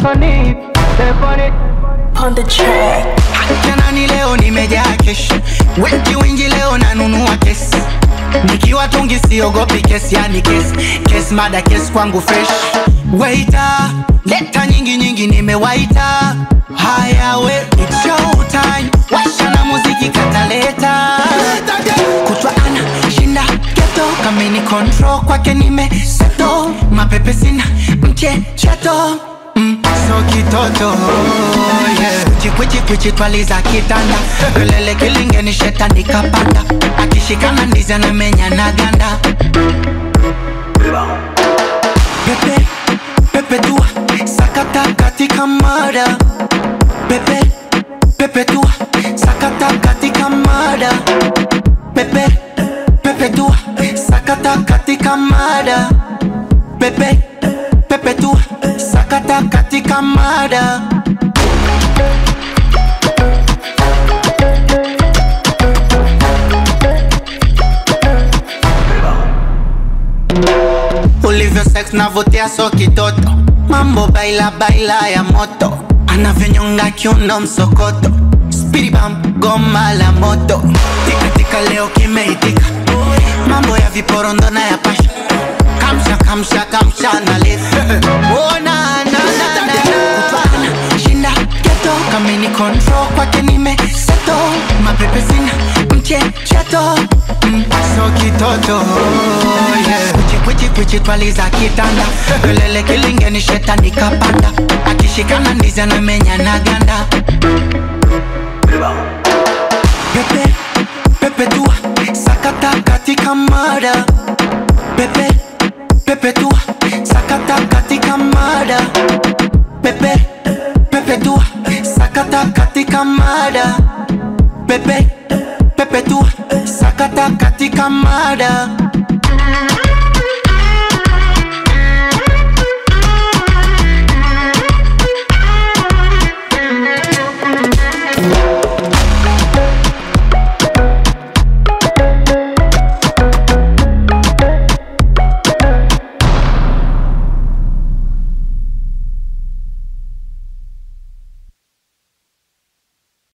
wasanii Stefani on the track. Janani leo nimejaa kesh, wengi wingi leo nanunua kesi, nikiwa tungi siogopi kesi, yani kesi kesi, mada kesi kwangu fresh. Waita leta nyingi nyingi, nimewaita haya, we it's show time, washa na muziki kataleta kutwa ana shinda geto, kamini control kwake nimeseto, mapepe sina mchecheto mm, so kitoto yeah. Chikwichikwichi twaliza kitanda kelele kilingeni shetani kapanda akishikana ndizi anamenya na ganda pepe pepe tua sakata katika mada pepe pepe tua sakata katika mada pepe pepe tua sakata katika mada pepe pepe tua sakata katika mada ulivyo sex navutia so kitoto mambo baila baila ya moto anavyonyonga kiuno msokoto spiribam goma la moto tikatika leo kimeitika mambo ya viporondo na ya pasha kamsha kamsha kamsha na lefu Ona, na, na, na, na. Kutwana, shinda geto kamini control kwake nime seto mapepe sina mchecheto mm, so kitoto yeah. kwichi kwichi twaliza kitanda kelele kilingeni shetani kapanda akishikana ndizi anamenya na ganda pepe pepe tua sakata katika mada pepe pepe tua sakata katika mada pepe pepe tua sakata katika mada pepe pepe tua sakata katika mada